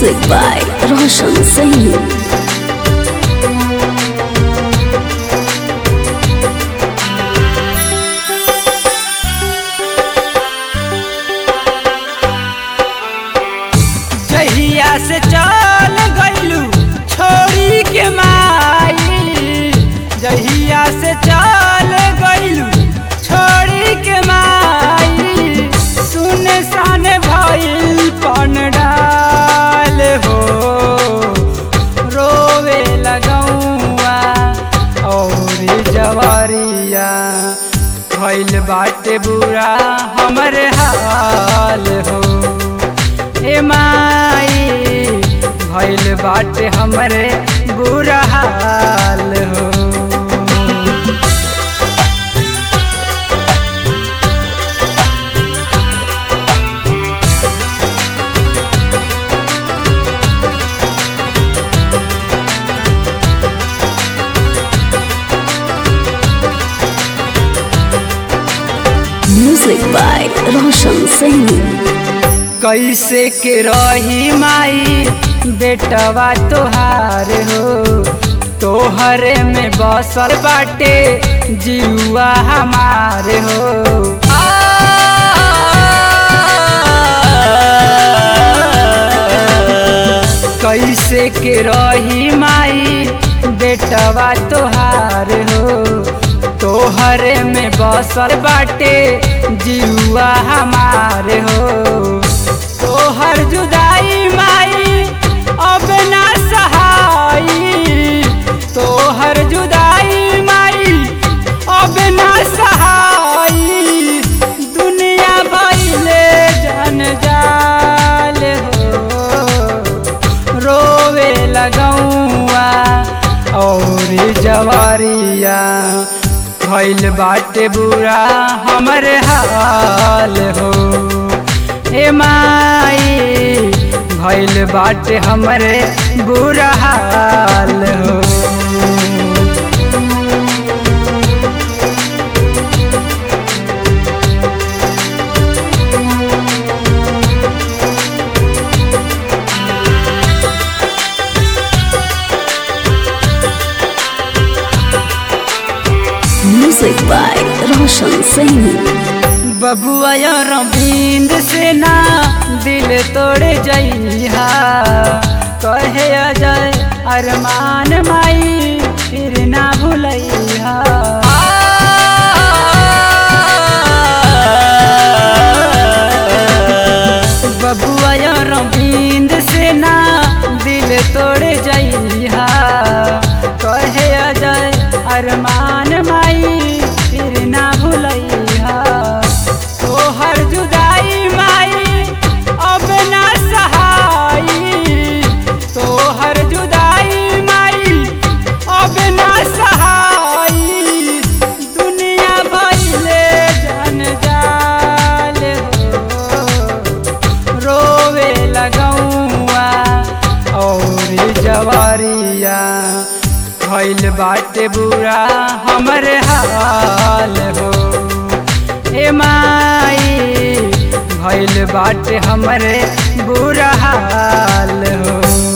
Music by Roshan Sahin. जहिया से चल गइलू छोड़ी के माई जहिया से चल गइलू छोड़ी के माई सुने साने भइल पन डाल हो रोवे लगौआ और जवरिया भइल बाटे बुरा हमरे हाल हो ए माई भइल बाटे हमरे बुरा हाल हो Music by Roshan Sahin. कैसे के रही माई बेटवा तोहार हो तोहरे में बसल बाटे जीवा हमार हो कैसे के रही माई बेटवा तोहार हो तोहरे में बसल बाटे जीवा हमार हो तोहर जुदाई माई अब ना सहाई तोहर जुदाई माई अब ना सहाई दुनिया भइले जन जाल हो रोवे लगौआ और जवारिया भइल बाटे बुरा हमरे हाल हो ए माई भइल बाटे हमरे बुरा हाल हो Music by Roshan Sahin. बबुआ रविंद से ना दिल तोड़ जइहा कहे अजय अरमान माई फिर ना भूलैहा बबुआ रविंद से ना दिल तोड़ जइहा कहे अजय अरमान माई फिर ना भूलैहा तोहर जुदाई माई अब ना सहाई तोहर जुदाई माई अब ना सहाई दुनिया भइले जन जाल हो रोवे लगौआ और जवारिया भइल बाटे बुरा हमरे हाल हो ए माई भइल बाटे हमरे बुरा हाल हो